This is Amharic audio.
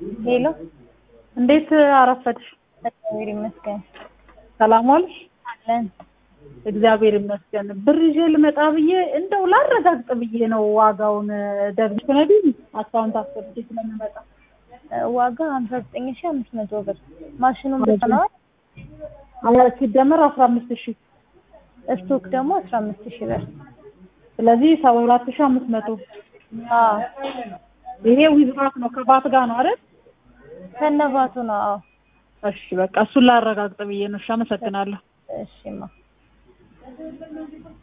ሄሎ እንዴት አረፈድሽ? እግዚአብሔር ይመስገን ሰላም ዋልሽ? አለን። እግዚአብሔር ይመስገን። ብር ይዤ ልመጣ ብዬ እንደው ላረጋግጥ ብዬ ነው ዋጋውን ደግሽ ነግኝ አካውንት አስገብቼ ስለምመጣ ዋጋ ሀምሳ ዘጠኝ ሺህ አምስት መቶ ብር ማሽኑን በሰነዋል። ሲደመር አስራ አምስት ሺህ ስቶክ ደግሞ አስራ አምስት ሺህ ብር። ስለዚህ ሰባ ሁለት ሺህ አምስት መቶ አዎ ይሄ ዊዝባት ነው ከባት ጋር ነው አይደል? ከነባቱ ነው። አዎ እሺ በቃ እሱን ላረጋግጥ ብዬ ነው። እሺ አመሰግናለሁ። እሺማ